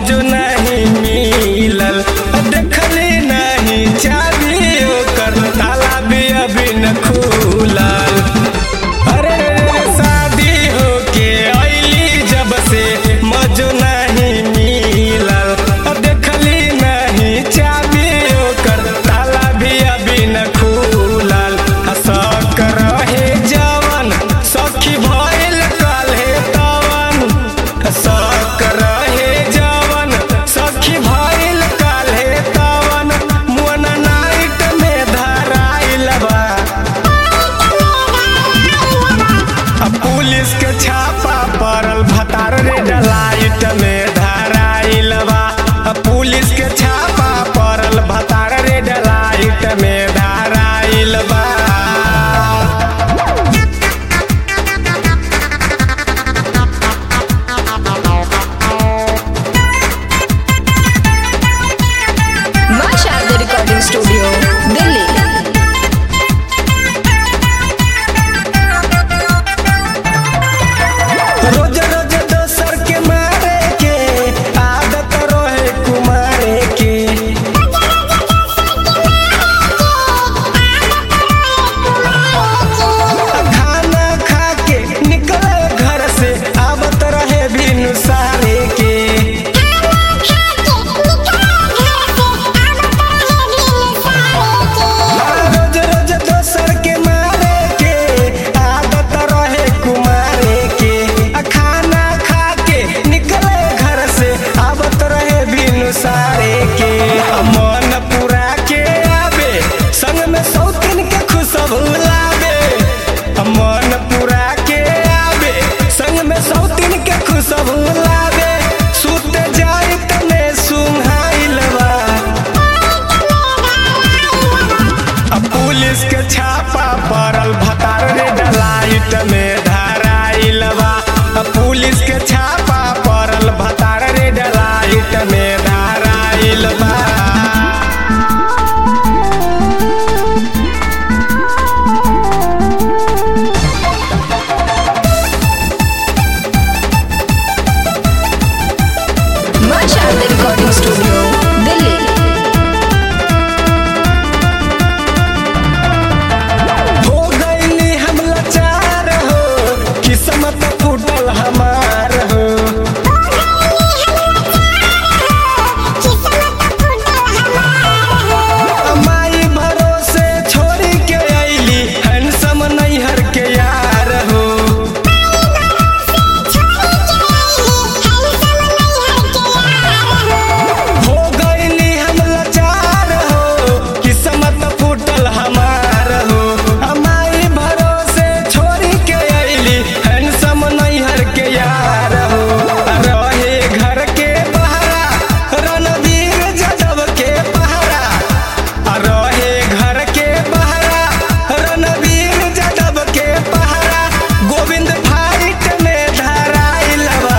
मौजू नहीं मिलल देखली नहीं चाबी ओकर ताला भी अभी न खुलल अरे शादी होके अइली जब से मौजू नहीं मिलल देखली नहीं चाबी ओकर ताला भी अभी न खुलल हसक रहे जवन सखी भइल काल्हे तवन सक रहे जवन सखी भइल काल्हे तवन मुअन नाइट में धराइल बा अब पुलिस के छापा पड़ल भतार रे डलाइट में धराइल बा अब पुलिस के छापा पड़ल भतार रे डलाइट में धराइल बा मां शारदा रिकॉर्डिंग स्टूडियो दिल्ली रोज रोज दोसर के मारे के आदत रहे कुमारे के खाना खा के निकले घर से आवत रहे बिनु सारे के रोज रोज दोसर के मारे के आदत रहे कुमारे के आ खाना खा के निकले घर से आवत रहे बिनु सारे के आ मन पूरा के आवे संग में सौतिन के खुशबू लावे आ मन पूरा के आवे संग में सौतिन के खुशबू लावे सुत जाई तने सुंघाइल बा अब पुलिस के छापा पड़ल भतार रे डलाइट में धराइल बा अब पुलिस के छापा पड़ल भतार रे डलाइट में धराइल बा मां शारदा रिकॉर्डिंग स्टूडियो दिल्ली हो गईली हम लाचार हो किस्मत फूटल हमार हो माई भरोसे छोड़ी के अइली हैंडसम नैहर के यार हो हो गईली हम लाचार हो किस्मत फूटल हमार हो हमारी भरोसे छोड़ी के अइली हैंडसम नैहर के यार हो रहे घर के पहरा रणवीर जदव के पहरा रहे घर के पहरा रणवीर जदव के पहरा गोविंद फाइट में धराइल बा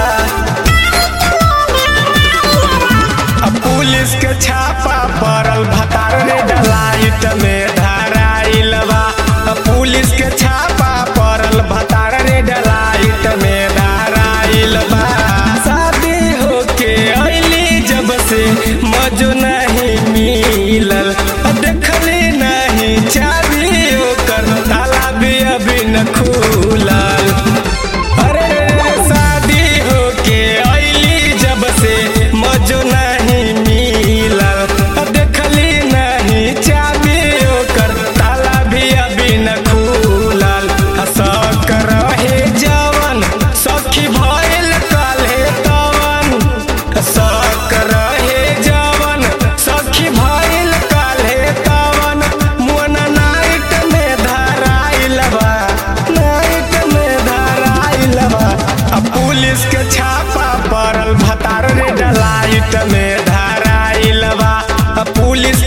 अब पुलिस के छापा पड़ल भतार रे डलाइट में धराइल बा अब पुलिस के छापा पड़ल भतार रे डलाइट में धराइल बा शादी होके अइली जब से मजो नहीं मिलल देखली नहीं चाबी ओकर ताला भी अभी न खुलल अरे शादी होके अइली जब से मजो नहीं मिलल देखली नहीं चाबी ओकर ताला भी अभी न खुलल हसक रहे जवन सखी भइल काल्हे तवन सक रहे जवन सखी भइल काल्हे तवन मुअन नाइट में धराइल बा नाइट में धराइल बा अब पुलिस के छापा पड़ल भतार रे डलाइट में धराइल बा अब पुलिस